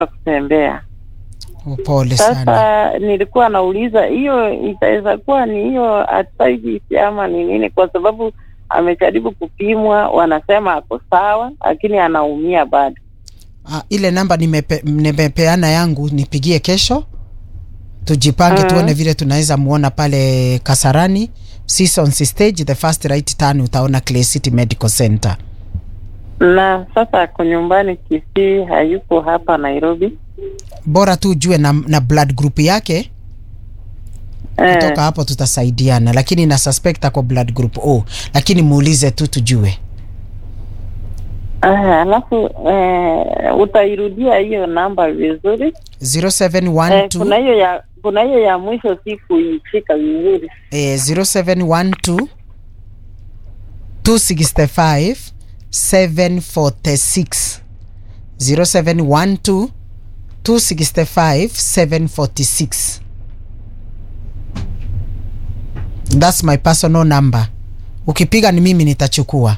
kutembea. Oh, Pole sana. Sasa nilikuwa nauliza hiyo itaweza kuwa ni hiyo arthritis ama ni nini, kwa sababu amejaribu kupimwa, wanasema ako sawa, lakini anaumia bado. Ah, ile namba nimepe, nimepeana yangu nipigie kesho tujipange Mhm. tuone vile tunaweza muona pale Kasarani Seasons stage the first right turn utaona Clay City Medical Center. Na sasa ako nyumbani Kisii, hayuko hapa Nairobi. Bora tu ujue na, na blood group yake Eh, kutoka hapo tutasaidiana, lakini na suspect ako blood group O, lakini muulize tu tujue. ah, alafu eh, utairudia hiyo namba vizuri. Eh, 0712 kuna hiyo ya kuna hiyo ya mwisho si kuishika vizuri. eh, 0712 265 746 0712 265 746 That's my personal number. Ukipiga ni mimi nitachukua.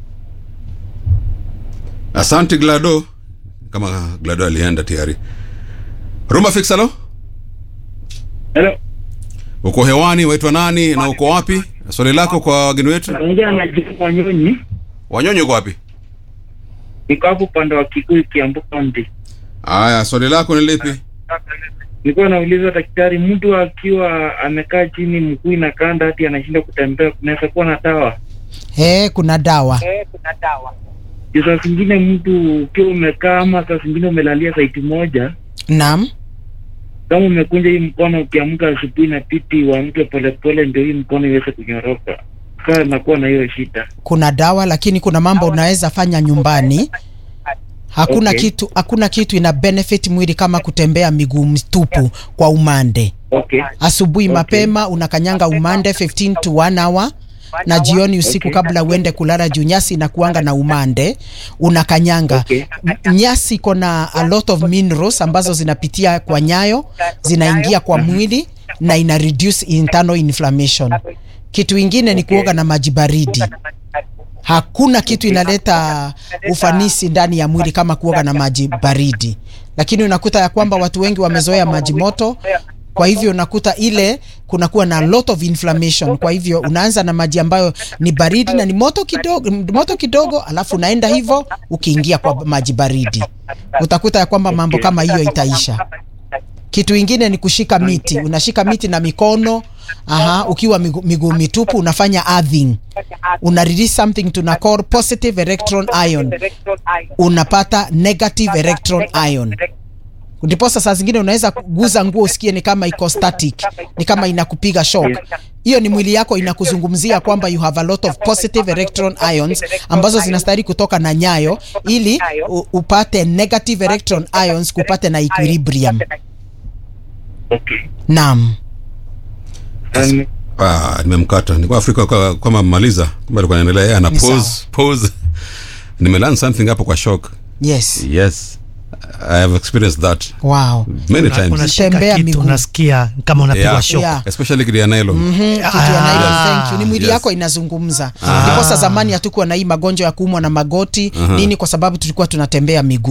Asante Glado, kama Glado alienda tayari. Rumba fix, halo, Hello. uko hewani, waitwa nani na uko wapi? Swali lako kwa wageni wetu. Naongea na Juma Wanyonyi. Wanyonyi uko wapi? Niko hapo upande wa Kikuyu Kiambu County. Haya, swali lako ni lipi? Nilikuwa nauliza daktari, mtu akiwa amekaa chini mguu inakanda hati anashinda kutembea, kunaweza kuwa na dawa? Eh, kuna dawa. Juu saa zingine mtu ukiwa umekaa ama saa zingine umelalia saiti moja, Naam. kama umekunja hii mkono, ukiamka asubuhi na piti uamke polepole, ndio hii mkono iweze kunyoroka. Kaa nakuwa na hiyo shida. kuna dawa lakini kuna mambo unaweza fanya nyumbani hakuna Okay. kitu hakuna kitu ina benefit mwili kama kutembea miguu mtupu kwa umande Okay. asubuhi Okay. mapema unakanyanga umande 15 to 1 hour na jioni usiku Okay. kabla uende kulala juu nyasi inakuanga na umande unakanyanga Okay. M- nyasi iko na a lot of minerals ambazo zinapitia kwa nyayo zinaingia kwa mwili na ina reduce internal inflammation kitu ingine ni kuoga na maji baridi hakuna kitu inaleta ufanisi ndani ya mwili kama kuoga na maji baridi, lakini unakuta ya kwamba watu wengi wamezoea maji moto, kwa hivyo unakuta ile kunakuwa na lot of inflammation. Kwa hivyo unaanza na maji ambayo ni baridi na ni moto kidogo, moto kidogo, alafu unaenda hivyo ukiingia kwa maji baridi, utakuta ya kwamba mambo kama hiyo itaisha. Kitu ingine ni kushika miti, unashika miti na mikono aha, ukiwa miguu miguu mitupu unafanya earthing, una release something tuna call positive electron ion, unapata negative electron ion. Ndiposa saa zingine unaweza kuguza nguo usikie ni kama iko static, ni kama inakupiga shock. Hiyo ni mwili yako inakuzungumzia kwamba you have a lot of positive electron ions ambazo zinastahili kutoka na nyayo ili u- upate negative electron ions kupate na equilibrium. Okay. Naam. Um, Ah, nimemkata. Nilikuwa Afrika kwa kama maliza, kumbe alikuwa anaendelea yeye ana Ni pause pause. Nimelearn something hapo kwa shock. Yes. Yes. I have experienced that Wow. many Una- times. unashika Tembea kitu miguu. unasikia kama unapigwa Yeah. shock Yeah. Especially kidia nylon. Mhm, kitu Ah. ya nylon, thank you. Ni mwili Yes. yako inazungumza. Ndiposa zamani hatukuwa na hii magonjwa ya kuumwa na magoti nini, kwa sababu tulikuwa tunatembea miguu.